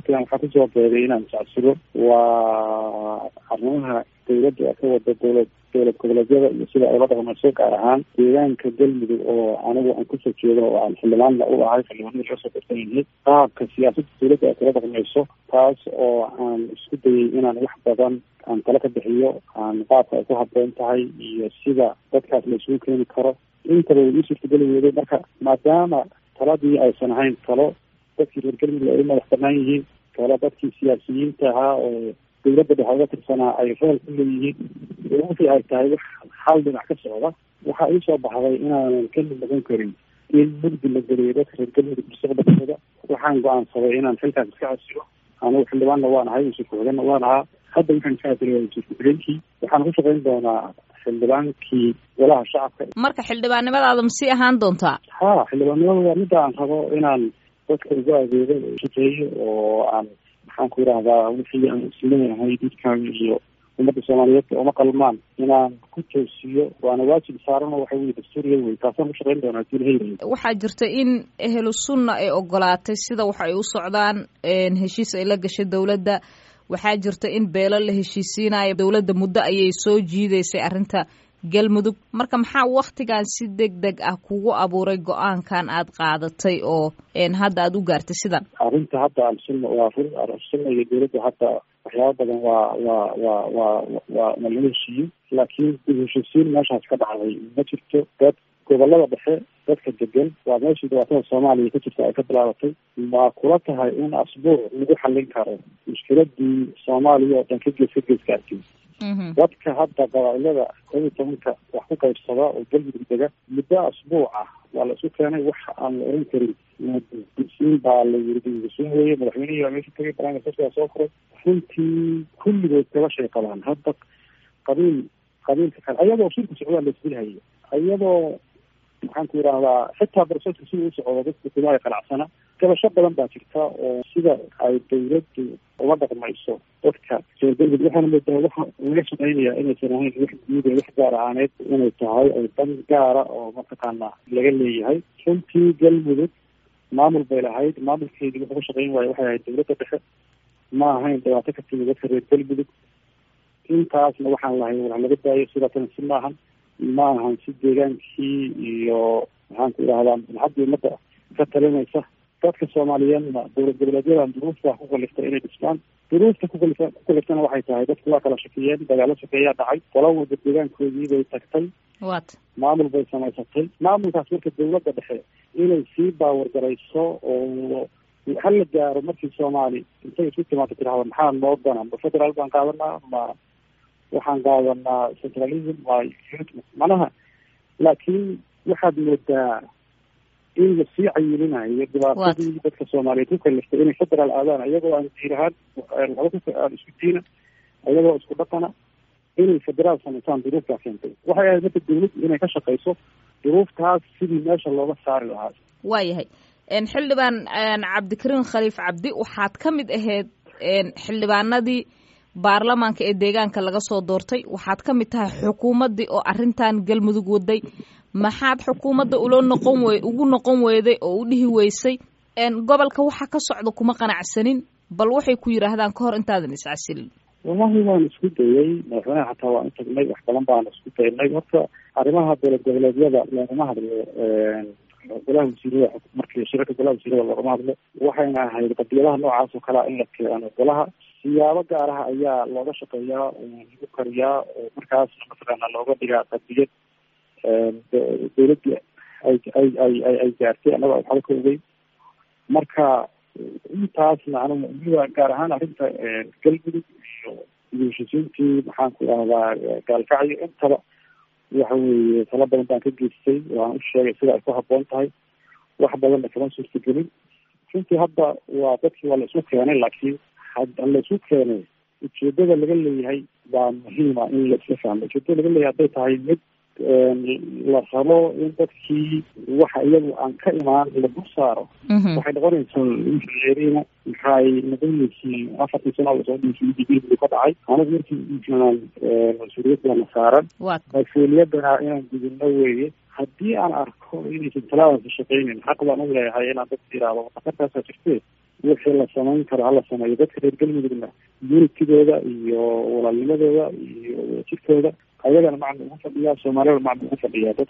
waktigan waxaa kusoo beegay inaan iscasilo waa arrimaha dawladda ka wada dowlad dowlad goboleedyada iyo sida ay la dhaqmayso gaar ahaan deegaanka galmudug oo anigu aan kusoo jeedo oo aan xildhibaanna u ahay xildhibaanada laga soo darsan yahay qaabka siyaasadda dawladda ay kala dhaqmayso taas oo aan isku dayay inaan wax badan aan tala ka bixiyo aan qaabka ay ku habboon tahay iyo sida dadkaas la isugu keeni karo intaba way ii suurtageli weyday marka maadaama taladii aysan ahayn talo dadkii reer galmudug ay u madax banaan yihiin talo dadkii siyaasiyiinta ahaa oo dawladda dhexe uga tirsanaa ay rool ku leeyihiin wixii ay tahay wax hal dhinac ka socda waxaa ii soo baxday inaanan ka mid noqon karin in mugdi la geliyo dadka reer galmudug mustaqbalkooda waxaan go-aansaday inaan xilkaas iska casilo anigu xildhibaanna waan ahay wasiir ku-xigeenna waan ahaa hadda waxaan iska casilay waa wasiir ku-xigeenkii waxaan ku shaqayn doonaa xildhibaankii golaha shacabka marka xildhibaannimadaada ma sii ahaan doontaa ha xildhibaannimada waa midda aan rabo inaan dadka ugu adeego oo shaqeeyo oo aan maxaan ku yidhahdaa wixii aan isleeyahay dadkaaga iyo ummadda soomaaliyeed uma qalmaan inaan ku toosiyo waana waajib saaran oo waxa weye dastuuriya wey taasaan ku shaqayn doonaa hadii lahayrayo waxaa jirta in ehlu sunna ay ogolaatay sida wax ay u socdaan heshiis ay la gashay dowladda waxaa jirta in beelo la heshiisiinayo dowladda muddo ayay soo jiidaysay arrinta galmudug marka maxaa waktigan si deg deg ah kugu abuuray go-aankan aad qaadatay oo hadda aada u gaartay sidan arrinta hadda alsunna waa sunna iyo dowladda hadda waxyaaba badan waa waa waa waa waa waa laga heshiiyey laakiin dib heshiisiin meeshaas ka dhacday ma jirto dad gobolada dhexe dadka degan waa meeshii dhibaatada soomaaliya ka jirta ay ka bilaabatay ma kula tahay in asbuuc lagu xallin karo mushkiladii soomaaliya oo dhan ka gees ka gees gaartay dadka hadda qabaa'ilada koob iyo tobanka wax ku qaybsada oo galmudug dega muddo asbuuc ah waa la isu keenay wax aan la oran karin disiin baa la yiri disiin weeye madaxweynihii baa meesha tagay barnaamijkaasigaa soo furay runtii kulligood gabashay qabaan hadda qabiil qabiilka kale ayadoo shirka socdaa la isbilhayay ayadoo maxaan ku yidhahdaa xitaa barsoska sida u socdo dadka kuma ay qanacsana gabasho badan baa jirta oo sida ay dawladdu uma dhaqmayso dadka reer galmudug waxaana moodaa waxa laga shaqeynaya inaysan ahayn wax guud ee wax gaar ahaaneed inay tahay ay dan gaara oo mataqaana laga leeyahay runtii galmudug maamul bay lahayd maamulkeedii wuxuu ka shaqeyn waayo waxay ahayd dawladda dhexe ma ahayn dhibaato ka timid dadka reer galmudug intaasna waxaan lahay wax laga daayo sidaasna si maahan ma ahan si deegaankii iyo maxaan ku idhahdaa maxadda ummadda ka talinaysa dadka soomaaliyeedna dowlad goboleedyadan duruufta ku kaliftay inay dhismaan duruufta kukalif ku kaliftana waxay tahay dadku waa kala shakiyeen dagaalo shakeeyaa dhacay qola walba deegaankoodii bay tagtay wat maamul bay samaysatay maamulkaas marka dawladda dhexe inay sii baawargarayso oo hala gaaro markii soomaali intay isku timaado tirahda maxaa noo dana ma federaal baan qaadanaa ma waxaan qaadanaa centralism waa macnaha laakiin waxaad moodaa in lasii cayilinayo dhibaatadii dadka soomaaliyeed ku kaliftay inay federaal aadaan iyagoo aan diin ahaan laba aan isku diina iyagoo isku dhaqana inay federaal samaysaan duruuftaa keentay waxay ahayd marka dawladdu inay ka shaqayso duruuftaas sidii meesha looga saari lahaa waayahay xildhibaan cabdikariim khaliif cabdi waxaad ka mid ahayd xildhibaanadii baarlamaanka ee deegaanka laga soo doortay waxaad ka mid tahay xukuumaddii oo arrintan galmudug waday maxaad xukuumadda ulo noqon we ugu noqon weyday oo u dhihi weysay gobolka waxa ka socda kuma qanacsanin bal waxay ku yidhaahdaan ka hor intaadan iscasilin wallahi waan isku dayay madaxweynaha xataa waan u tagnay wax badan baan isku daynay horta arrimaha dowlad goboleedyada loogama hadlo golaha wasiirada markii shirarka golaha wasiirada loogama hadlo waxayna ahayd qadiyadaha noocaas oo kalea in la keeno golaha siyaabo gaaraha ayaa looga shaqeeyaa oo lagu kariyaa oo markaasna mataqaana looga dhigaa qadiyad dawladdii ay ay ay ay ay gaartay annago waxba ka ogey marka intaasna anigu weliba gaar ahaan arrinta galmudug iyo iyo heshiisiintii maxaan ku idhahdaa gaalkacyo intaba waxa weeye talo badan baan ka geystay waan u sheegay sida ay ku habboon tahay wax badanna kama suurtagelin runtii hadda waa dadkii waa la isu keenay laakiin hadda la isu keenay ujeedada laga leeyahay baa muhiima in la isla fahmo ujeedada laga leeyahay hadday tahay mid la rabo in dadkii waxa iyagu aan ka imaan la dul saaro waxay noqonaysaa injineerina maxay noqonaysiin afartii sano lasoo dhiisay ka dhacay anigu markii injineer mas-uuliyadana saaran mas-uuliyadana inaan gudubno weeye haddii aan arko inaysan talaadaasi shaqeynin xaq baan u leeyahay inaan dadka yidhaahdo khatartaasaa jirte wixii la samayn karo hala sameeyo dadka reer galmudugna unitidooda iyo walaalnimadooda iyo wadajirkooda ayagana macna ugu fadhiyaa soomaaliyada macna ugu fadhiyaa dad